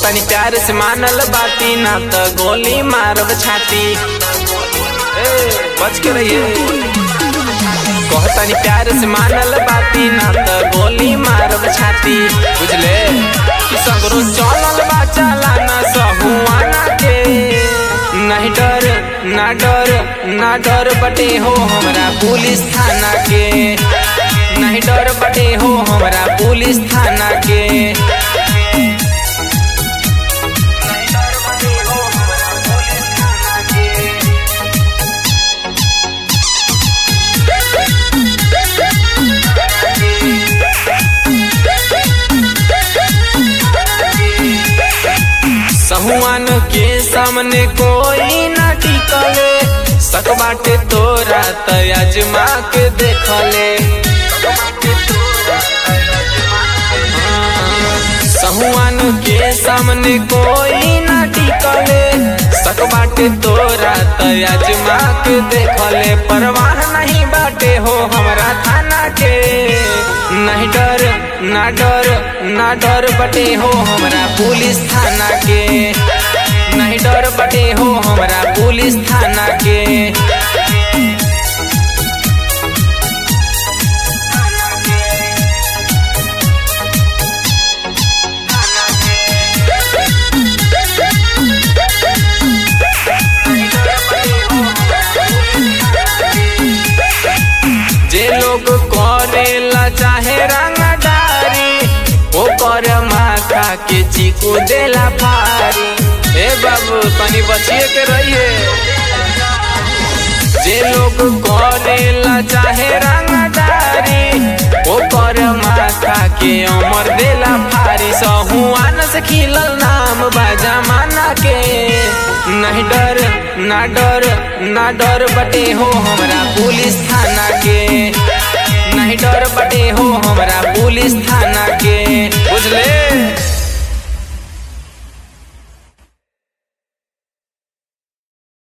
कहतनी प्यार से मानल बाती ना तो गोली मारब छाती ए, बच के रहिए कहतनी प्यार से मानल बाती ना तो गोली मारब छाती बुझले कि सगरो चलल बा चालाना सहुआना के नहीं डर ना डर ना डर बटे हो हमरा पुलिस थाना के नहीं डर बटे हो हमरा पुलिस थाना के सहुआन के सामने कोई ना टिकले सक बाटे तोरा त अजमा के देखले सहुआन के सामने कोई ना टिकले सक बाटे तोरा त अजमा के देखले परवाह नहीं बाटे हो हमरा थाना के नहीं डर ना डर ना डर बटे हो हमरा पुलिस थाना के नहीं डर बटे हो हमरा पुलिस थाना के जे लोग करेला चाहे रंगदारी ओ कर माथा के चीकू देला फारी ए बाबू तनी बचिए के रहिए जे लोग करेला चाहे रंगदारी ओ कर माथा के अमर देला फारी सहुआन से खिलल नाम बा जमाना के नहीं डर ना डर ना डर बटे हो हमरा पुलिस थाना